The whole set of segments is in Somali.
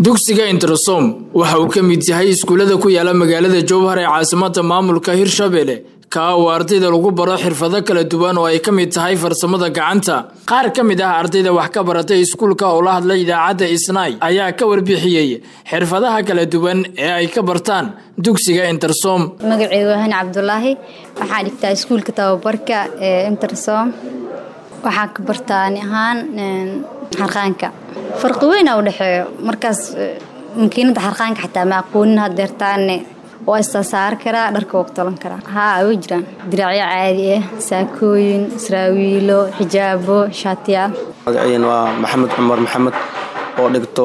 dugsiga intersom waxa uu ka mid yahay iskuullada ku yaala magaalada jowhar ee caasimada maamulka hirshabelle kaa uu ardayda lagu baro xirfado kala duwan oo ay ka mid tahay farsamada gacanta qaar ka mid ah ardayda wax ka baratay iskuulka oo la hadlay idaacadda isnay ayaa ka warbixiyey xirfadaha kala duwan ee ay ka bartaan dugsiga intersom magaceyga wahan cabdulaahi waxaan dhigtaa iskuulka tababarka ee intersom waxaan ka bartaa ani ahaan xarqaanka farqi weyna u dhexeeyo markaas makiinada xarqaanka xataa ma aqoonin hadeertaane waa istasaari karaa dharka waa ku talan karaa haa way jiraan diraacyo caadi ah saakooyin israawiilo xijaabo shaatiyaal magaciin waa maxamed cumar maxamed oo dhigto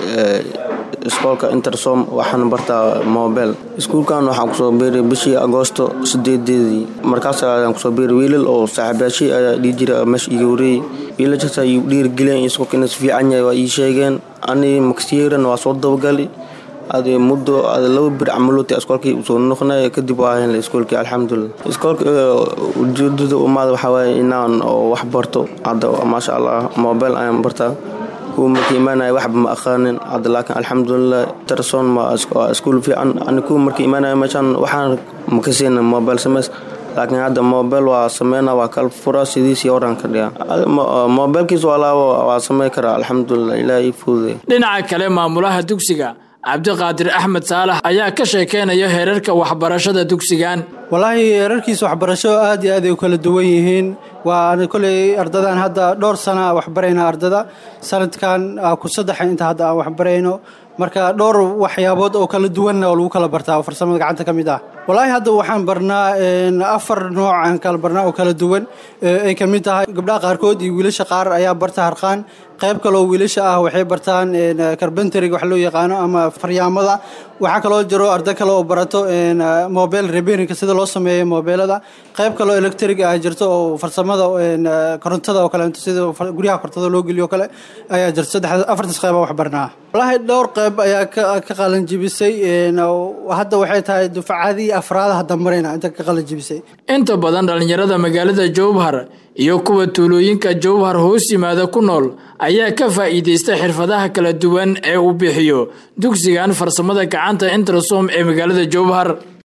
iskoolka intersom waxaan bartaa mobel iskuulkan waxaan kusoo biiray bishii agoosto sideedeedii markaas ayaan kusoo biiray wiilal oo saaxiibayaashii ayaa dhii jira meesha iga wareeyey wiilashaas ay dhiirigeliyeen iskoolka inuu fiican yahay waa ii sheegeen ani maksiyeran waa soo dabagali ade muddo ade laba bir camalota iskoolkii usoo noqnay kadib waa helnay iskoolkii alxamdulilah iskoolka ujeedada umaada waxaa waaye inaan oo wax barto hadda maasha allah mobel ayaan bartaa kuwa marka imaanaya waxba ma aqaanin hadda laakiin alxamdulilah terson waa iskuul fiican ani kuwa marka imaanaya meeshaan waxaan makasiina mobel sameys laakiin hadda mobel waa sameyna waa kala fura sidiisii horan ka dhiga mobelkiis waa laabo waa samey karaa alxamdulilah ilaah ii fududay dhinaca kale maamulaha dugsiga cabdiqaadir axmed saalax ayaa ka sheekeynaya heerarka waxbarashada dugsigan walaahi heerarkiisa waxbarasho aad iyo aad ay u kala duwan yihiin waa koley ardadan hadda dhowr sana waxbarayna ardada sanadkan ku saddexa inta hadda aan waxbarayno marka dhowr waxyaabood oo kala duwanna oo lagu kala bartaa oo farsamada gacanta ka mid ah walaahi hadda waxaan barnaa afar nooc aan kala barnaa oo kala duwan ay ka mid tahay gabdhaha qaarkood iyo wiilasha qaar ayaa barta harqaan qayb kaloo wiilasha ah waxay bartaan carbentariga wax loo yaqaano ama faryaamada waxaa kaloo jiro arday kale oo barato mobile repairinka sida loo sameeyo mobeelada qayb kaloo electric ah jirto oo farsamada korontada oo kaleeto sida guryaha korontada loo geliyo kale ayaa jirto saddex afartaas qayba wax barnaa wallaahi dhowr qayb ayaa ka qalanjibisay hadda waxay tahay dufcadii afraada hadda marayna inta ka qalanjibisay inta badan dhallinyarada magaalada jowhar iyo kuwa tuulooyinka jowhar hoos yimaada ku nool ayaa ka faa'iidaysta xirfadaha kala duwan ee uu bixiyo dugsigan farsamada gacanta intersom ee magaalada jowhar